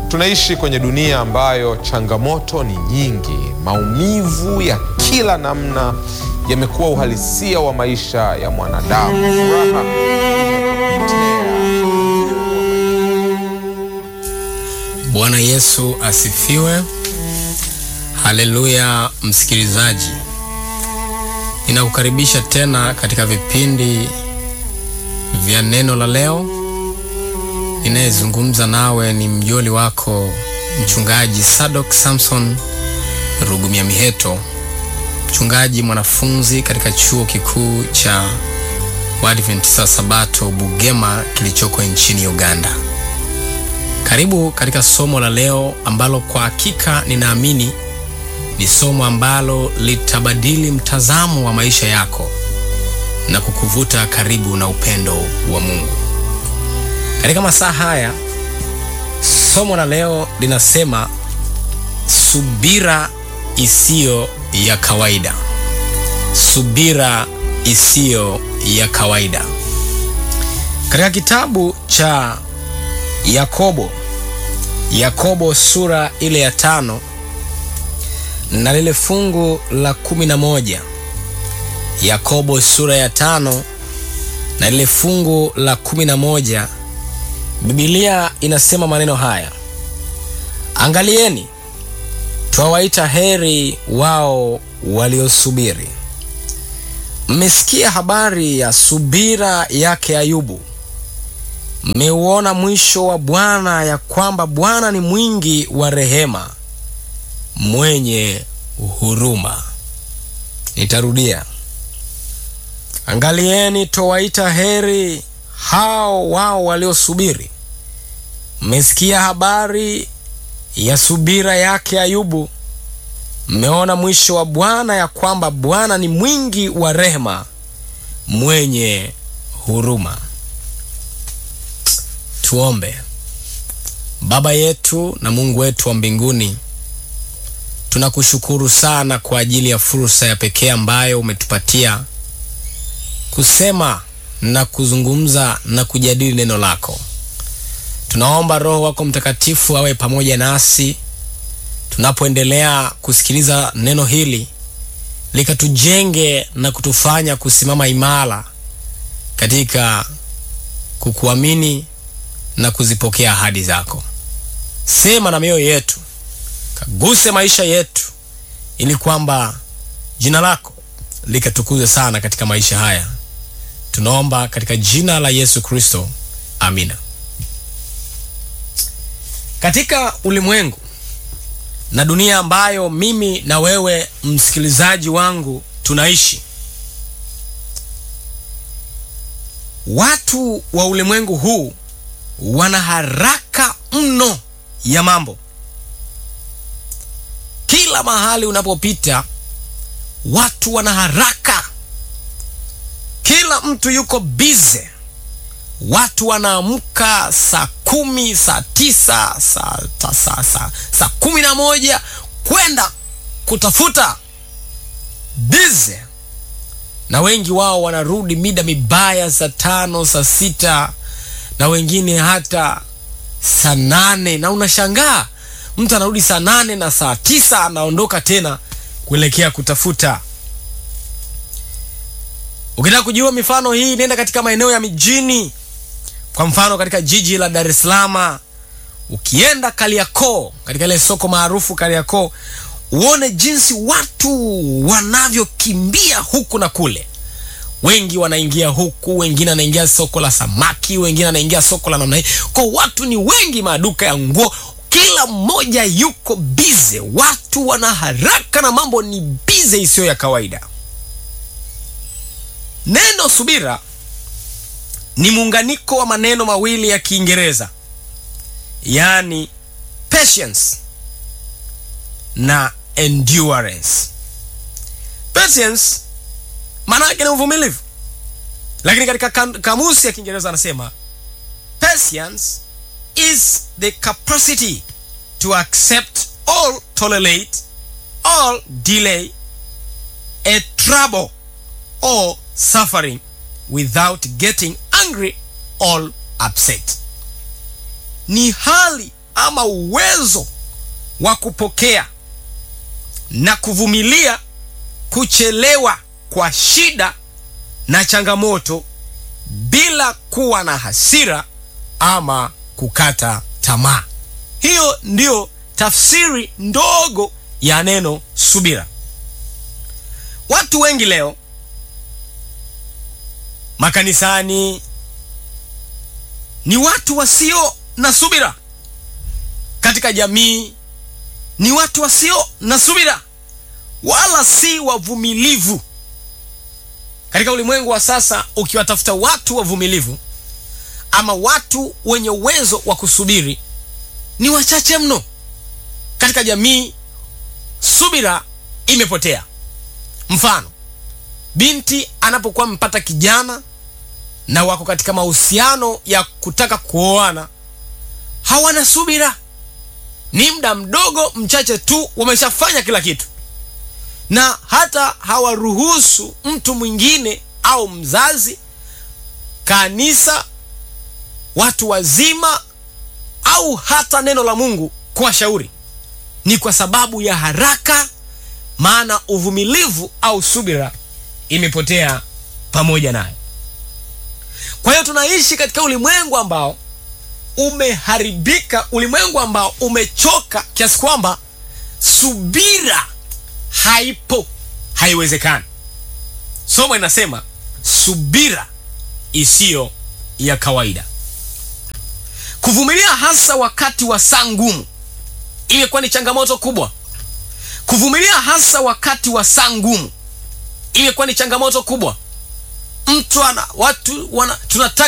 Tunaishi kwenye dunia ambayo changamoto ni nyingi. Maumivu ya kila namna yamekuwa uhalisia wa maisha ya mwanadamu. Furaha imepotea. Bwana Yesu asifiwe. Haleluya, msikilizaji, ninakukaribisha tena katika vipindi vya neno la leo. Ninayezungumza nawe ni mjoli wako mchungaji Sadok Samson Rugumya Miheto, mchungaji mwanafunzi katika chuo kikuu cha Waadventista Sabato Bugema kilichoko nchini Uganda. Karibu katika somo la leo ambalo kwa hakika ninaamini ni somo ambalo litabadili mtazamo wa maisha yako na kukuvuta karibu na upendo wa Mungu. Katika masaa haya, somo la leo linasema subira isiyo ya kawaida. Subira isiyo ya kawaida. Katika kitabu cha Yakobo, Yakobo sura ile ya tano na lile fungu la kumi na moja. Yakobo sura ya tano na lile fungu la kumi na moja. Biblia inasema maneno haya: Angalieni, twawaita heri wao waliosubiri. Mmesikia habari ya subira yake Ayubu, mmeuona mwisho wa Bwana, ya kwamba Bwana ni mwingi wa rehema, mwenye huruma. Nitarudia, angalieni, twawaita heri hao wao waliosubiri. Mmesikia habari ya subira yake Ayubu, mmeona mwisho wa Bwana, ya kwamba Bwana ni mwingi wa rehema, mwenye huruma. Tuombe. Baba yetu na Mungu wetu wa mbinguni, tunakushukuru sana kwa ajili ya fursa ya pekee ambayo umetupatia kusema na kuzungumza na kujadili neno lako. Tunaomba Roho wako Mtakatifu awe pamoja nasi tunapoendelea kusikiliza neno hili, likatujenge na kutufanya kusimama imara katika kukuamini na kuzipokea ahadi zako. Sema na mioyo yetu, kaguse maisha yetu, ili kwamba jina lako likatukuzwe sana katika maisha haya. Tunaomba katika jina la Yesu Kristo, amina. Katika ulimwengu na dunia ambayo mimi na wewe msikilizaji wangu tunaishi, watu wa ulimwengu huu wana haraka mno ya mambo. Kila mahali unapopita, watu wana haraka, kila mtu yuko bize. Watu wanaamka saa kumi, saa tisa, saa, saa, saa, saa kumi na moja kwenda kutafuta bize, na wengi wao wanarudi mida mibaya, saa tano, saa sita na wengine hata saa nane na unashangaa mtu anarudi saa nane na saa tisa anaondoka tena kuelekea kutafuta. Ukitaka kujua mifano hii, nenda katika maeneo ya mijini. Kwa mfano katika jiji la Dar es Salaam, ukienda Kariakoo, katika ile soko maarufu Kariakoo, uone jinsi watu wanavyokimbia huku na kule wengi wanaingia huku, wengine wanaingia soko la samaki, wengine wanaingia soko la namna hii. Kwa watu ni wengi, maduka ya nguo, kila mmoja yuko bize. Watu wana haraka na mambo ni bize isiyo ya kawaida. Neno subira ni muunganiko wa maneno mawili ya Kiingereza, yaani patience na endurance. Patience maana yake ni uvumilivu, lakini katika kamusi ya Kiingereza anasema patience is the capacity to accept or tolerate or delay a trouble or suffering without getting angry or upset. Ni hali ama uwezo wa kupokea na kuvumilia kuchelewa kwa shida na changamoto bila kuwa na hasira ama kukata tamaa. Hiyo ndiyo tafsiri ndogo ya neno subira. Watu wengi leo makanisani ni watu wasio na subira, katika jamii ni watu wasio na subira, wala si wavumilivu. Katika ulimwengu wa sasa, ukiwatafuta watu wavumilivu ama watu wenye uwezo wa kusubiri ni wachache mno. Katika jamii subira imepotea. Mfano, binti anapokuwa mpata kijana na wako katika mahusiano ya kutaka kuoana, hawana subira. Ni muda mdogo mchache tu wameshafanya kila kitu, na hata hawaruhusu mtu mwingine au mzazi, kanisa, watu wazima au hata neno la Mungu kuwashauri. Ni kwa sababu ya haraka, maana uvumilivu au subira imepotea pamoja nayo. Kwa hiyo tunaishi katika ulimwengu ambao umeharibika, ulimwengu ambao umechoka kiasi kwamba subira haipo, haiwezekani. Somo inasema subira isiyo ya kawaida. Kuvumilia hasa wakati wa saa ngumu imekuwa ni changamoto kubwa. Kuvumilia hasa wakati wa saa ngumu imekuwa ni changamoto kubwa. Mtu ana watu wana tunataka